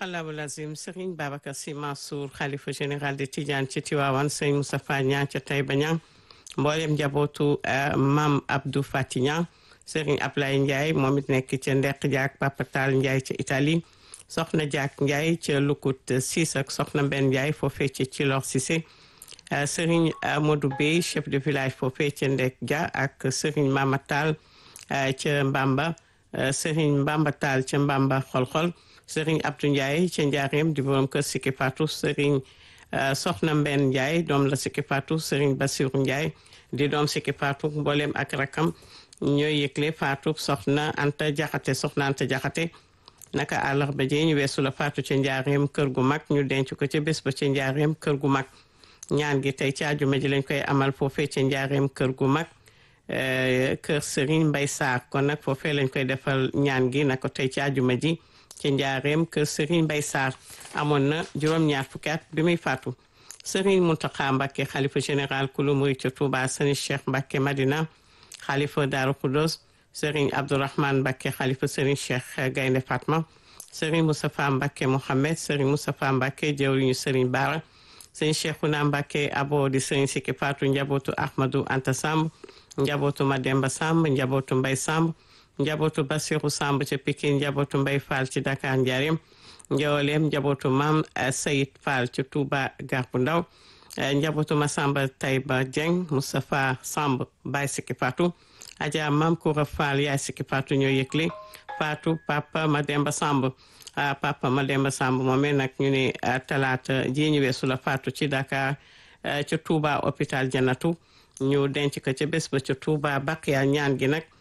sadaqallahu lazim Serigne Babacar Sy Mansour xalifa général de Tidiane ci Tiwaawan Serigne Moustapha Niang ca Taïba Niang mboolem njabootu Mam Abdou Fati Niang Serigne Ablaye Ndiaye moom it nekk ca Ndek Diak Papa Tall Ndiaye ca Italie soxna Diak Ndiaye ca Lukut Sis ak soxna Mbenn Ndiaye foofee ca Cilor Cissé Serigne Modou Bey chef de village foofee ca Ndek Dia ak Serigne Mama Tall ca Mbamba Serigne Mbamba Tall ca Mbamba xol-xol Serigne Abdou Ndiaye ca Njaareem di borom kër Siki Fatou Serigne Soxna Mbenn Ndiaye doom la Siki Fatou Serigne Bassirou Ndiaye di doom Siki Fatou mboolem ak rakam ñooy yëgle Fatou Soxna Anta Jaxate Soxna Anta Jaxate naka àllarba ji ñu weesu la Fatou ca Njaareem kër gu mag ñu denc ko ca bés ba ca Njaareem kër gu mag ñaan gi tey ci àjjuma ji lañ koy amal foofee ca Njaareem kër gu mag kër Serigne Mbay Sarr kon nag foofee lañ koy defal ñaan gi na ko tey ci àjjuma ji ci njaareem kër Serigne Mbay Sarr amoon na juróom-ñaar fukki at bi muy faatu Serigne Mountakha Mbacké xalifa général kulu murid ca Touba Serigne Cheikh Mbacké Madina xalifa Daaru Khoudoss Serigne Abdourahmane Mbacké xalifa Serigne Cheikh Gaynde Fatma Serigne Moustapha Mbacké Mohamed Serigne Moustapha Mbacké jëwriñu Serigne Bara Serigne Cheikhouna Mbacké abo di Serigne Siki Fatou njabootu Ahmadou Anta Samb njabootu Mademba Samb njabootu Mbay Samb njabootu Basiru Samb ca Pikine njabootu Mbay Fall ci Dakar Njaareem njawaleem njabootu Maam Sayid Fall ci Touba Garbu Ndaw njabootu Masamba Tayba Dieng Moustapha Samb Baay Siki Fatou Adja Maam Koura Fall yaay Siki Fatou ñoo yëgle Fatou Papa Mademba Samb Papa Mademba Samb moomee nag ñu ne talaata ji ñu weesu la Fatou ci Dakar ca Touba hôpital Janatu ñu denc ko ca bés ba ca Touba Baqiya ñaan gi nag